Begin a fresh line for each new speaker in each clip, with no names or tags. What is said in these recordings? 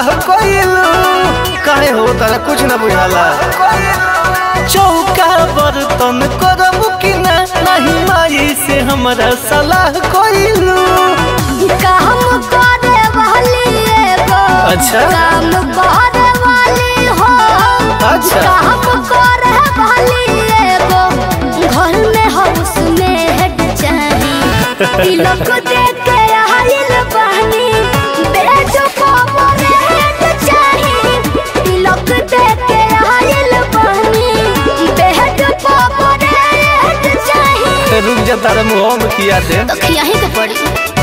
कोइलू काहे हो तारा कुछ ना बुझाला चौका बर्तन करब कि ना नहीं माई से हमरा सलाह कोइलू
काम करे वाली एगो
अच्छा।
काम करे वाली हो
अच्छा।
काम करे वाली एगो घर में हाउस में हेड चाही तिलक दे के आइल बहनी बेजो पावर हेड चाही तिलक दे के आइल बहनी बेहद पावर हेड चाही
रुक जा तारा मुँह में किया दे
तो खियाही के पड़ी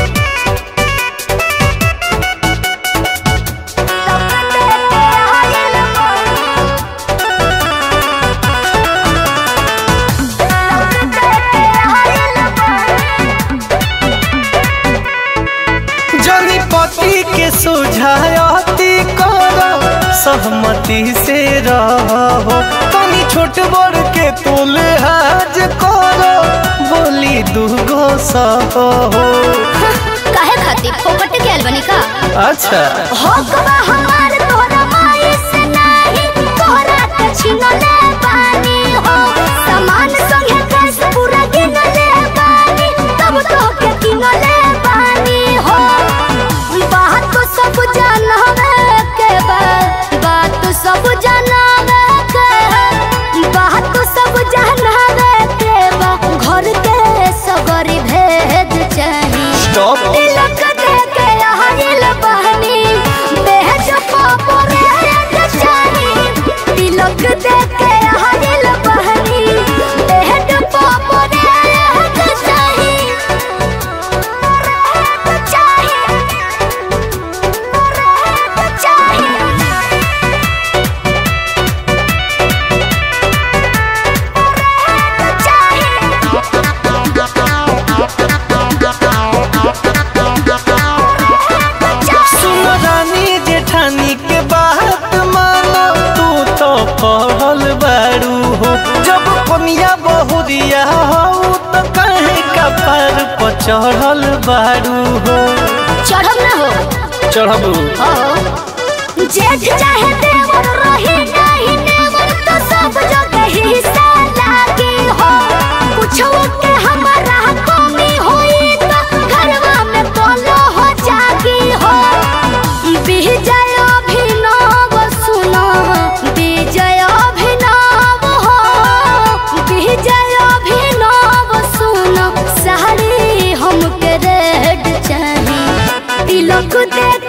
जनी पति के सुझायती करो सहमति से रहो तनी छोट बड़ के तोले हाज करो बोली दूगो सहो
काहे खातिर फोकट के बनी का
अच्छा
हो कबा हमार तोरा माई से नाही तोरा के छिनले बानी हो सामान संगे कैस पूरा गिनले बानी तब तो के किनले बानी हो बात तो सब जानवे के बा बात तो सब जानवे के बात तो सब जानवे के बा घर के सगरी भेद चाही
स्टॉप
तिलक दे के आइल बहनी बेहद पापर हेड चाही तिलक दे के आइल बहनी बेहद पापर हेड चाही हेड चाही हेड चाही
सुन रानी जेठानी के बात मानो तू तो पढ़ल बारू हो जब कनिया बहुरिया हो तो कहे कपार पर चढ़ल बारू हो
चढ़ब ना हो
चढ़बू
जेठ चाहे देवर रही नहीं नेवर तो सब जगह हिस्सा लागी हो कुछो के हमारा कमी होई तो घरवा में बोलो हो जागी हो विजय अभिनव सुनो विजय अभिनव हो विजय अभिनव सुनो साड़ी हमके रेड चाही तिलक दे